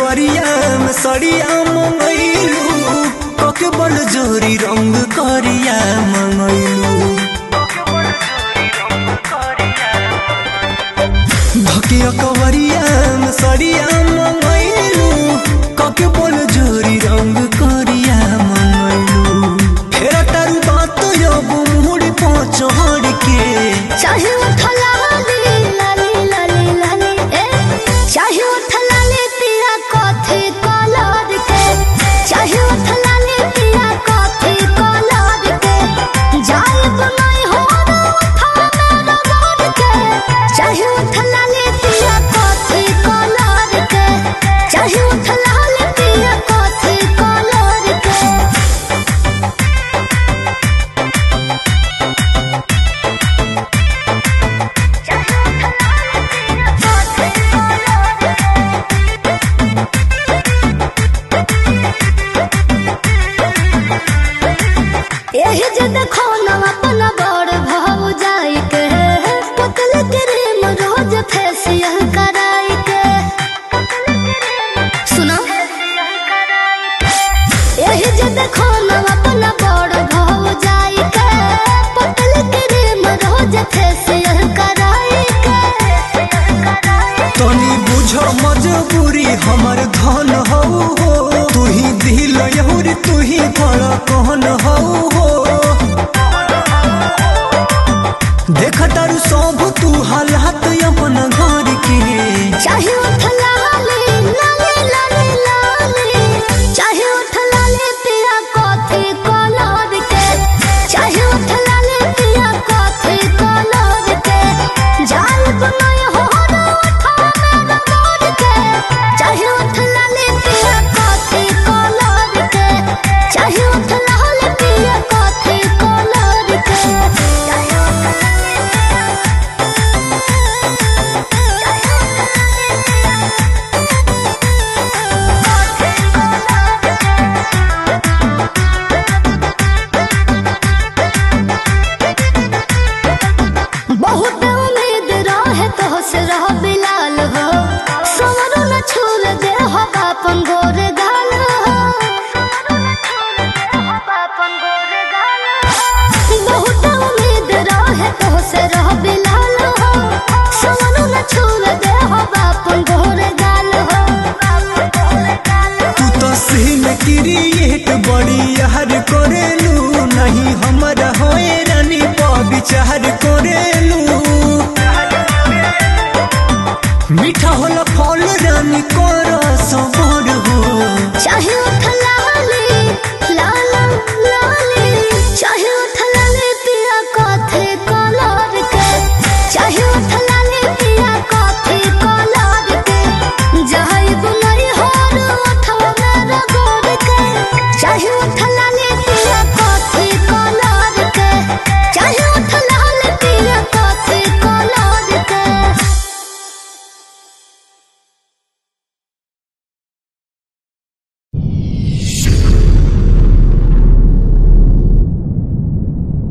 अकबरिया में सड़िया मंगैलू कके बल जोरी रंग करिया मंगैलू धके अकबरिया में सड़िया मंगैलू कके बल जोरी रंग करिया मंगैलू फेरा तारू बात अब मुड़ी पहुंचड़ के चाहे उठला लाली लाली लाली लाली ए चाहे उठला ले पिया कॉफी कलर के चाहे उठला ले पिया कॉफी कलर के जाए बनाई हो रो उठा मेरा गोद के चाहे उठला ले पिया कॉफी कलर के चाहे उठला ले पिया कॉफी कलर के एही जे देखो न अपन बड़ भाव जाई के पतल क्रीम रोज फेसियल कराई के सुनो एही जे देखो न अपन बड़ भाव जाई के पतल क्रीम रोज फेसियल कराई के तनी बुझ मजबूरी हमर धन हौ हो तू ही दिल यहुरी तू ही धड़कन हौ हो देख तारू सब तू हालात अपन घर के चाहे उठला लाली लाली लाली लाली चाहे उठला ले पिया कॉफी कलर के चाहे उठला ले पिया कॉफी कलर के जाल बनाए हो रो उठा मेरा गोद के चाहे उठला ले पिया कॉफी कलर के चाहे उठला ले पिया कॉफी कलर के चाहे उठला ले बहुत उम्मीद रहे तो से रह बिलाल हो सवरो न छूल दे हो बापन गोर गाल हो बहुत उम्मीद रहे तो से रह बिलाल हो सवरो न छूल दे हो बापन गोर गाल हो तू तो सीन क्रिएट बड़ी यार करेलू नहीं हमरा होए रानी पर विचार करे